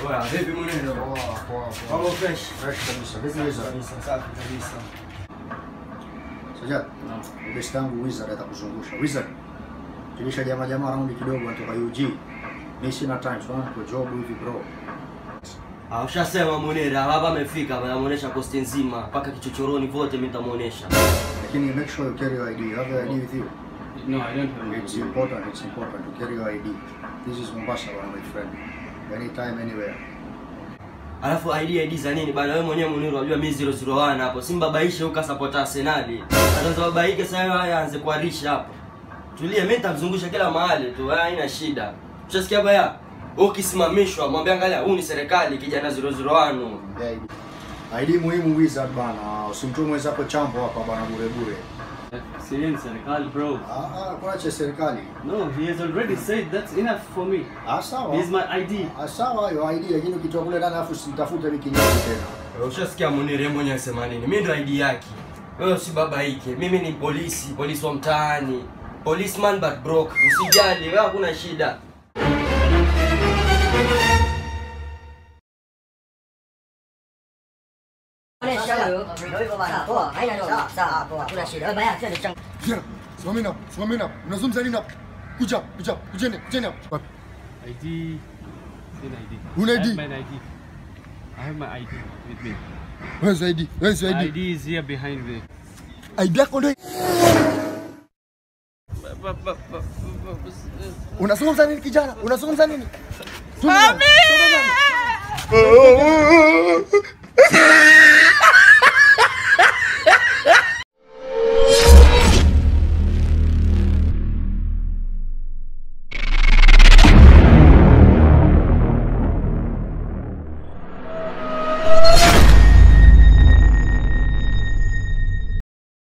Poa, vipi mwenendo? Poa, poa, poa. Mambo fresh. Fresh kabisa. Vipi Wizard? Kabisa, safi kabisa. Sajad, best yangu Wizard atakuzungusha. Wizard, tulisha jamaa jamaa raundi kidogo anatoka UG. Mimi sina time, so kwa job hivi bro. Ah, ushasema Munira, hapa amefika, anamuonesha kosti nzima mpaka kichochoroni vote mimi nitamuonesha. Lakini make sure you carry your ID. You have your ID with you. No, I don't have It's any. important, it's important to carry your ID. This is Mombasa, bwana my friend. Anytime, anywhere. Alafu ID ID za nini bana? Wewe mwenyewe Munira unajua mimi 001 hapo. Simbabaishe huko support Arsenal. Ataanza babaike sasa haya aanze kuarisha hapo. Tulia, mimi nitamzungusha kila mahali tu, haya haina shida. Ushasikia baya? Ukisimamishwa mwambie angalia, huu ni serikali kijana 001. Yeah, ID. ID muhimu Wizard bana. Usimtume mwenzako chambo hapa bana bure bure. Syrian serikali, bro. Ah, ah, kuna cha serikali. No, he has already said that's enough for me. Ah, sawa. Here's my ID. Ah, sawa hiyo ID lakini ukitoa kule ndani alafu sitafute wiki nyingi tena. Wewe Ushasikia Munir yeye mwenyewe anasema nini? Mimi ndo ID yake. Wewe usibabaike. Mimi ni polisi, polisi wa mtaani. Policeman but broke. Usijali, wewe hakuna shida. Poa, haina noma. Sawa, poa. Hakuna shida. Wewe baya, twende changu. Kijana, simameni hapo, simameni hapo. Unazungumza nini hapo? Kuja, kuja, kujeni, kujeni hapo. Wapi? ID. Seen ID. Una I ID? have my ID. I have my ID with me. Where's your ID? Where's your ID? ID is here behind me. ID yako ndio. Unazungumza nini kijana? Unazungumza nini? Mami!